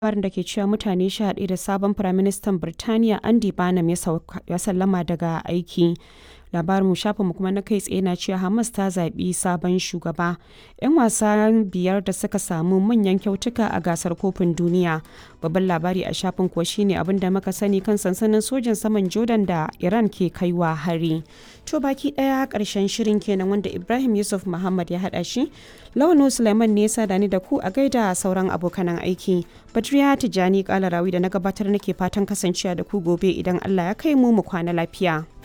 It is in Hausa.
labarin da ke cewa mutane sha ɗaya da sabon Firaministan Birtaniya Andy Burnham ya sallama daga aiki. Labarin shafinmu kuma na kai tsaye na cewa Hamas ta zaɓi sabon shugaba. 'Yan wasa biyar da suka samu manyan kyautuka a gasar kofin duniya. Babban labari a shafin kuwa shine abin da muka sani kan sansanin sojan saman Jordan da Iran ke kaiwa hari. To baki ɗaya ƙarshen shirin kenan wanda Ibrahim Yusuf Muhammad ya haɗa shi. Lawanu Suleiman ne ya sada ni da ku a gaida sauran abokanan aiki. Badriya Tijjani Kalarawi da na gabatar nake fatan kasancewa da ku gobe idan Allah ya kai mu mu kwana lafiya.